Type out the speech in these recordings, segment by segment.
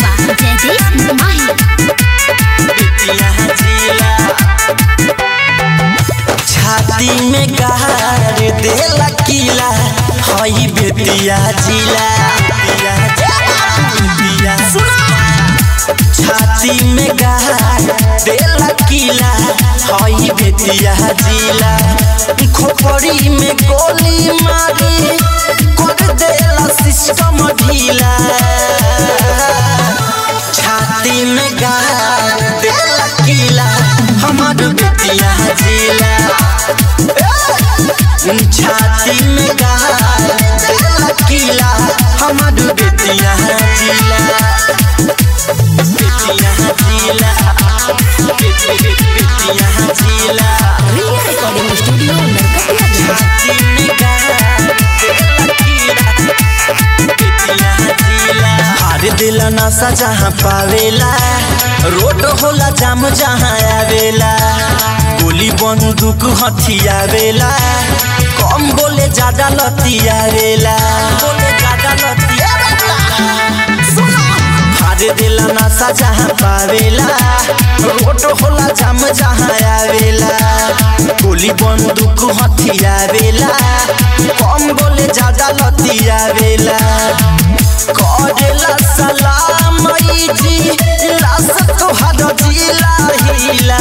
बा जयदीप माही बेतिया जिला छाती में गार देला किला हई बेतिया जिला बेतिया छाती में गार देला किला हई बेतिया जिला खोपड़ी में गोली मारी कर देला सिस्टम ढीला छाती में गार देला किला हमार बेतिया जिला छाती में गार देला किला हमार बेतिया जिला बेतिया जिला बेति- बेति- बेतिया जिला रिया रिकॉर्डिंग स्टूडियो नरकटिया छाती में गार देला किला बेतिया जिला हार दिल नशा जहाँ पावेला रोड होला जाम जहाँ आवेला गोली बंदूक हथियावेला कम बोले ज्यादा लतियावेला बोले ज्यादा लतियावेला हार दिल नशा जहाँ पावेला रोड होला जाम जहाँ आवेला गोली बंदूक हथियावेला कम बोले ज्यादा लतियावेला करेला सलाम जी लाश तोहर जिला हिला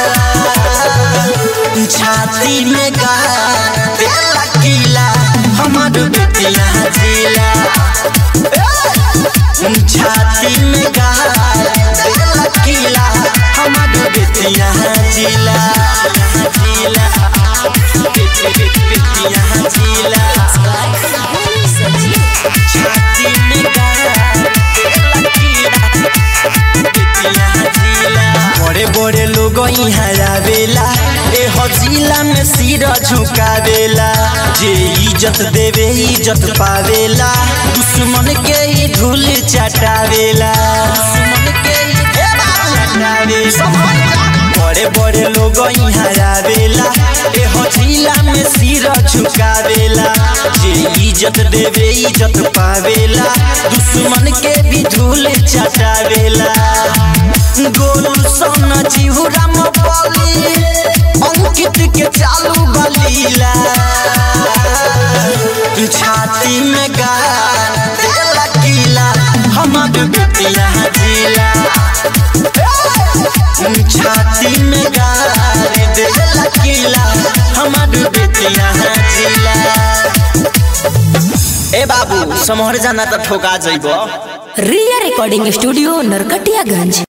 छाती में गा देला किला हमर बेटिया जिला छाती में गा देला किला हमर बेटिया जिला जिला बेटी- बेटी- बेटिया जिला छाती में गार देला कीड़ा, बेतिया जिला। बड़े बड़े लोग यहाँ आवेला ए जिला में सिर झुकावेला जे इज्जत देवे इज्जत पावेला दुश्मन के ही धूल चटावेला दुश्मन के ही चटावेला बड़े बड़े लोग यहाँ आवेला ए जिला में सिर झुकावेला जे इज्जत देवे इज्जत पावेला दुश्मन के भी धूल चटावेला गोलू सोना जीवराम बली अंकित के चालू बलीला छाती में गार देला किला हमर बेटिया जिला छाती में गार देला किला हमर बेटिया जिला ए बाबू समहर जाना त ठोका जइबो रिया रिकॉर्डिंग स्टूडियो नरकटियागंज